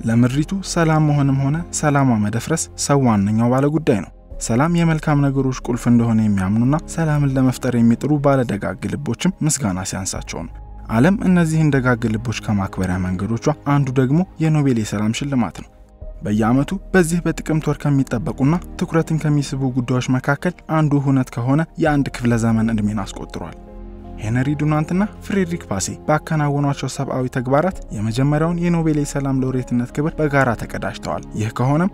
ለምድሪቱ ሰላም መሆንም ሆነ ሰላሟ መደፍረስ ሰው ዋነኛው ባለ ጉዳይ ነው። ሰላም የመልካም ነገሮች ቁልፍ እንደሆነ የሚያምኑና ሰላምን ለመፍጠር የሚጥሩ ባለደጋግ ልቦችም ምስጋና ሲያንሳቸው ነው። ዓለም እነዚህን ደጋግ ልቦች ከማክበሪያ መንገዶቿ አንዱ ደግሞ የኖቤል የሰላም ሽልማት ነው። በየዓመቱ በዚህ በጥቅምት ወር ከሚጠበቁና ትኩረትን ከሚስቡ ጉዳዮች መካከል አንዱ ሁነት ከሆነ የአንድ ክፍለ ዘመን ዕድሜን አስቆጥሯል። ሄነሪ ዱናንትና ፍሬድሪክ ፓሴ ባከናወኗቸው ሰብአዊ ተግባራት የመጀመሪያውን የኖቤል የሰላም ሎሬትነት ክብር በጋራ ተቀዳጅተዋል። ይህ ከሆነም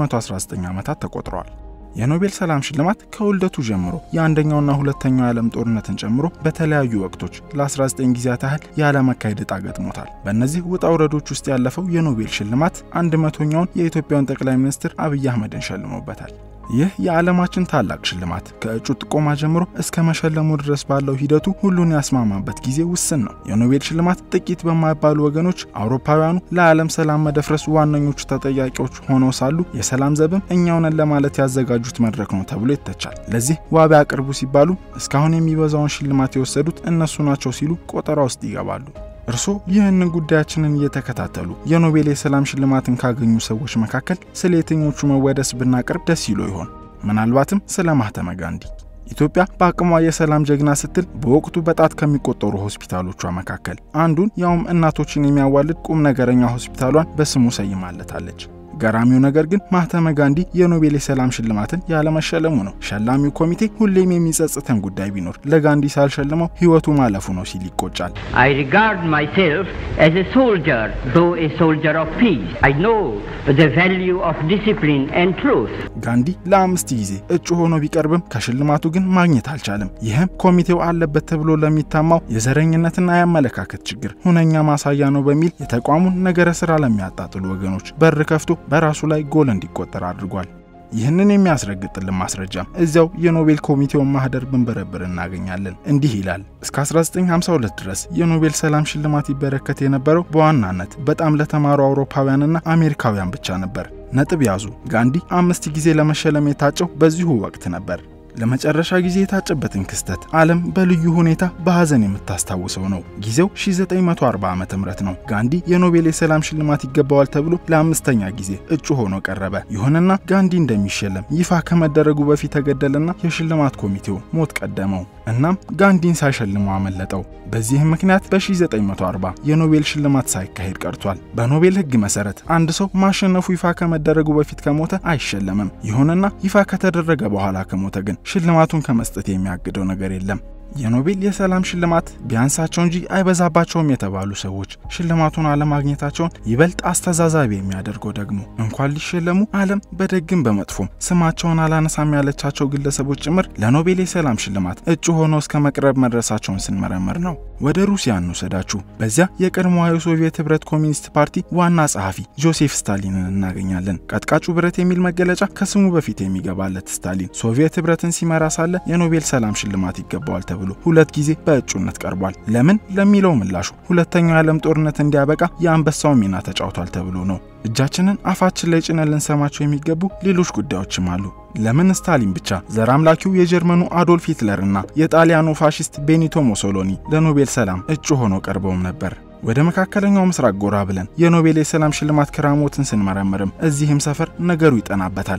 119 ዓመታት ተቆጥረዋል። የኖቤል ሰላም ሽልማት ከውልደቱ ጀምሮ የአንደኛውና ሁለተኛው የዓለም ጦርነትን ጨምሮ በተለያዩ ወቅቶች ለ19 ጊዜያት ያህል ያለመካሄድ ዕጣ ገጥሞታል። በእነዚህ ውጣ ውረዶች ውስጥ ያለፈው የኖቤል ሽልማት አንድ መቶኛውን የኢትዮጵያን ጠቅላይ ሚኒስትር አብይ አህመድን ሸልሞበታል። ይህ የዓለማችን ታላቅ ሽልማት ከእጩ ጥቆማ ጀምሮ እስከ መሸለሙ ድረስ ባለው ሂደቱ ሁሉን ያስማማበት ጊዜ ውስን ነው። የኖቤል ሽልማት ጥቂት በማይባሉ ወገኖች አውሮፓውያኑ ለዓለም ሰላም መደፍረስ ዋነኞቹ ተጠያቂዎች ሆነው ሳሉ የሰላም ዘብም እኛው ነን ለማለት ያዘጋጁት መድረክ ነው ተብሎ ይተቻል። ለዚህ ዋቢ አቅርቡ ሲባሉ እስካሁን የሚበዛውን ሽልማት የወሰዱት እነሱ ናቸው ሲሉ ቆጠራ ውስጥ ይገባሉ። እርስዎ ይህንን ጉዳያችንን እየተከታተሉ የኖቤል የሰላም ሽልማትን ካገኙ ሰዎች መካከል ስለ የትኞቹ መወደስ ብናቀርብ ደስ ይሎ ይሆን? ምናልባትም ስለ ማህተመ ጋንዲ። ኢትዮጵያ በአቅሟ የሰላም ጀግና ስትል በወቅቱ በጣት ከሚቆጠሩ ሆስፒታሎቿ መካከል አንዱን ያውም እናቶችን የሚያዋልድ ቁም ነገረኛ ሆስፒታሏን በስሙ ሰይማለታለች። ገራሚው ነገር ግን ማህተመ ጋንዲ የኖቤል የሰላም ሽልማትን ያለመሸለሙ ነው። ሸላሚው ኮሚቴ ሁሌም የሚጸጽተን ጉዳይ ቢኖር ለጋንዲ ሳልሸልመው ሕይወቱ ማለፉ ነው ሲል ይቆጫል። I regard myself as a soldier, though a soldier of peace. I know the value of discipline and truth. ጋንዲ ለአምስት ጊዜ እጩ ሆኖ ቢቀርብም ከሽልማቱ ግን ማግኘት አልቻለም። ይህም ኮሚቴው አለበት ተብሎ ለሚታማው የዘረኝነትና የአመለካከት ችግር ሁነኛ ማሳያ ነው በሚል የተቋሙን ነገረ ስራ ለሚያጣጥሉ ወገኖች በር ከፍቶ በራሱ ላይ ጎል እንዲቆጠር አድርጓል። ይህንን የሚያስረግጥልን ማስረጃም እዚያው የኖቤል ኮሚቴውን ማህደር ብንበረብር እናገኛለን። እንዲህ ይላል። እስከ 1952 ድረስ የኖቤል ሰላም ሽልማት ይበረከት የነበረው በዋናነት በጣም ለተማሩ አውሮፓውያንና አሜሪካውያን ብቻ ነበር። ነጥብ ያዙ። ጋንዲ አምስት ጊዜ ለመሸለም የታጨው በዚሁ ወቅት ነበር። ለመጨረሻ ጊዜ የታጨበትን ክስተት ዓለም በልዩ ሁኔታ በሐዘን የምታስታውሰው ነው። ጊዜው 1940 ዓ ም ነው። ጋንዲ የኖቤል የሰላም ሽልማት ይገባዋል ተብሎ ለአምስተኛ ጊዜ እጩ ሆኖ ቀረበ። ይሁንና ጋንዲ እንደሚሸለም ይፋ ከመደረጉ በፊት ተገደለና የሽልማት ኮሚቴው ሞት ቀደመው። እናም ጋንዲን ሳይሸልሙ አመለጠው። በዚህም ምክንያት በ1940 የኖቤል ሽልማት ሳይካሄድ ቀርቷል። በኖቤል ሕግ መሰረት አንድ ሰው ማሸነፉ ይፋ ከመደረጉ በፊት ከሞተ አይሸለምም። ይሁንና ይፋ ከተደረገ በኋላ ከሞተ ግን ሽልማቱን ከመስጠት የሚያግደው ነገር የለም። የኖቤል የሰላም ሽልማት ቢያንሳቸው እንጂ አይበዛባቸውም የተባሉ ሰዎች ሽልማቱን አለማግኘታቸውን ይበልጥ አስተዛዛቢ የሚያደርገው ደግሞ እንኳን ሊሸለሙ ዓለም በደግም በመጥፎም ስማቸውን አላነሳም ያለቻቸው ግለሰቦች ጭምር ለኖቤል የሰላም ሽልማት እጩ ሆነው እስከ መቅረብ መድረሳቸውን ስንመረምር ነው። ወደ ሩሲያ እንውሰዳችሁ። በዚያ የቀድሞዋ የሶቪየት ህብረት ኮሚኒስት ፓርቲ ዋና ጸሐፊ ጆሴፍ ስታሊንን እናገኛለን። ቀጥቃጩ ብረት የሚል መገለጫ ከስሙ በፊት የሚገባለት ስታሊን ሶቪየት ህብረትን ሲመራ ሳለ የኖቤል ሰላም ሽልማት ይገባዋል ተብሎ ሁለት ጊዜ በእጩነት ቀርቧል። ለምን ለሚለው ምላሹ ሁለተኛው የዓለም ጦርነት እንዲያበቃ የአንበሳው ሚና ተጫውቷል ተብሎ ነው። እጃችንን አፋችን ላይ ጭነን ልንሰማቸው የሚገቡ ሌሎች ጉዳዮችም አሉ። ለምን ስታሊን ብቻ? ዘር አምላኪው የጀርመኑ አዶልፍ ሂትለር እና የጣሊያኑ ፋሺስት ቤኒቶ ሞሶሎኒ ለኖቤል ሰላም እጩ ሆነው ቀርበውም ነበር። ወደ መካከለኛው ምስራቅ ጎራ ብለን የኖቤል የሰላም ሽልማት ክራሞትን ስንመረምርም እዚህም ሰፈር ነገሩ ይጠናበታል።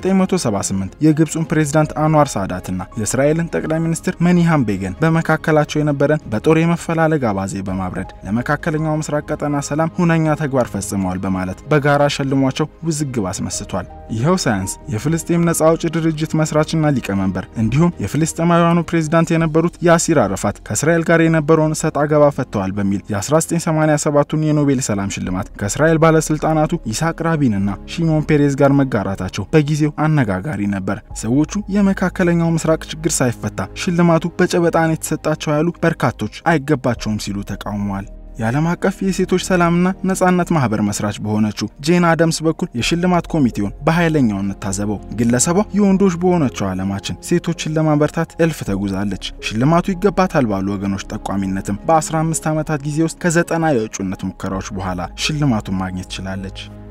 በ1978 የግብፁን ፕሬዝዳንት አንዋር ሳዳትና የእስራኤልን ጠቅላይ ሚኒስትር መኒሃም ቤገን በመካከላቸው የነበረን በጦር የመፈላለግ አባዜ በማብረድ ለመካከለኛው ምስራቅ ቀጠና ሰላም ሁነኛ ተግባር ፈጽመዋል በማለት በጋራ ሸልሟቸው ውዝግብ አስመስቷል። ይኸው ሳያንስ የፍልስጤም ነጻ አውጪ ድርጅት መስራችና ሊቀመንበር እንዲሁም የፍልስጤማውያኑ ፕሬዝዳንት የነበሩት ያሲር አረፋት ከእስራኤል ጋር የነበረውን እሰጥ አገባ ፈተዋል በሚል የ1987ቱን የኖቤል ሰላም ሽልማት ከእስራኤል ባለስልጣናቱ ይስሐቅ ራቢንና ሺሞን ፔሬዝ ጋር መጋራታቸው በጊዜው አነጋጋሪ ነበር። ሰዎቹ የመካከለኛው ምስራቅ ችግር ሳይፈታ ሽልማቱ በጨበጣን የተሰጣቸው ያሉ በርካቶች አይገባቸውም ሲሉ ተቃውመዋል። የዓለም አቀፍ የሴቶች ሰላምና ነጻነት ማህበር መስራች በሆነችው ጄን አደምስ በኩል የሽልማት ኮሚቴውን በኃይለኛው እንታዘበው። ግለሰቧ የወንዶች በሆነችው ዓለማችን ሴቶችን ለማበርታት እልፍ ተጉዛለች። ሽልማቱ ይገባታል ባሉ ወገኖች ጠቋሚነትም በ15 ዓመታት ጊዜ ውስጥ ከዘጠና የእጩነት ሙከራዎች በኋላ ሽልማቱን ማግኘት ችላለች።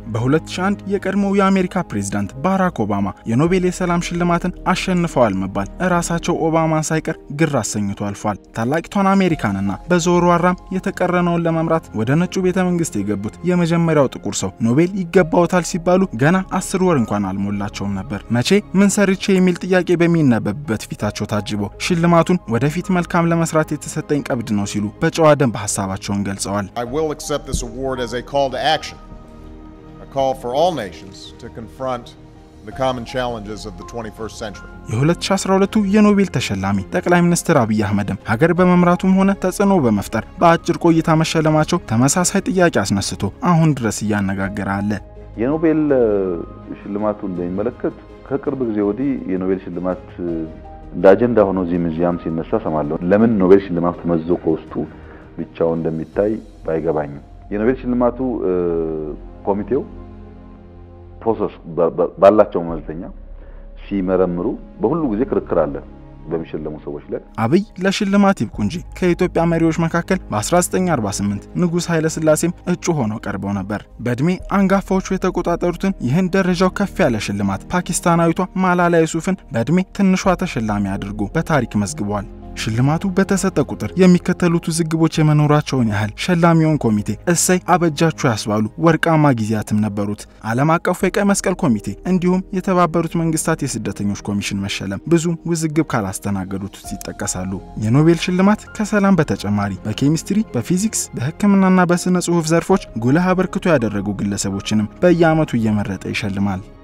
በ2001 የቀድሞው የአሜሪካ ፕሬዝዳንት ባራክ ኦባማ የኖቤል የሰላም ሽልማትን አሸንፈዋል መባል እራሳቸው ኦባማን ሳይቀር ግር አሰኝቶ አልፏል። ታላቂቷን አሜሪካንና በዞርዋራም የተቀረነውን ለመምራት ወደ ነጩ ቤተ መንግስት የገቡት የመጀመሪያው ጥቁር ሰው ኖቤል ይገባውታል ሲባሉ ገና አስር ወር እንኳን አልሞላቸውም ነበር። መቼ ምን ሰርቼ የሚል ጥያቄ በሚነበብበት ፊታቸው ታጅቦ ሽልማቱን ወደፊት መልካም ለመስራት የተሰጠኝ ቀብድ ነው ሲሉ በጨዋ ደንብ ሀሳባቸውን ገልጸዋል። I will accept this award as a call to action, a call for all nations to confront the common challenges of the 21st century. የ2012ቱ የኖቤል ተሸላሚ ጠቅላይ ሚኒስትር አብይ አህመድም ሀገር በመምራቱም ሆነ ተጽዕኖ በመፍጠር በአጭር ቆይታ መሸለማቸው ተመሳሳይ ጥያቄ አስነስቶ አሁን ድረስ እያነጋገረ አለ። የኖቤል ሽልማቱ እንደሚመለከት ከቅርብ ጊዜ ወዲህ የኖቤል ሽልማት እንደ አጀንዳ ሆኖ እዚህ ሙዚየም ሲነሳ ሰማለሁ። ለምን ኖቤል ሽልማቱ ተመዝዞ ከውስጡ ብቻው እንደሚታይ ባይገባኝም የኖቤል ሽልማቱ ኮሚቴው ፕሮሰስ ባላቸው መመዘኛ ሲመረምሩ በሁሉ ጊዜ ክርክር አለ በሚሸለሙ ሰዎች ላይ። አብይ ለሽልማት ይብቁ እንጂ ከኢትዮጵያ መሪዎች መካከል በ1948 ንጉሥ ኃይለ ሥላሴም እጩ ሆነው ቀርበው ነበር። በዕድሜ አንጋፋዎቹ የተቆጣጠሩትን ይህን ደረጃው ከፍ ያለ ሽልማት ፓኪስታናዊቷ ማላላ ዩሱፍን በዕድሜ ትንሿ ተሸላሚ አድርጎ በታሪክ መዝግቧል። ሽልማቱ በተሰጠ ቁጥር የሚከተሉት ውዝግቦች የመኖራቸውን ያህል ሸላሚውን ኮሚቴ እሰይ አበጃችሁ ያስባሉ ወርቃማ ጊዜያትም ነበሩት። ዓለም አቀፉ የቀይ መስቀል ኮሚቴ እንዲሁም የተባበሩት መንግስታት የስደተኞች ኮሚሽን መሸለም ብዙ ውዝግብ ካላስተናገዱት ውስጥ ይጠቀሳሉ። የኖቤል ሽልማት ከሰላም በተጨማሪ በኬሚስትሪ፣ በፊዚክስ፣ በሕክምናና በስነ ጽሑፍ ዘርፎች ጉልህ አበርክቶ ያደረጉ ግለሰቦችንም በየዓመቱ እየመረጠ ይሸልማል።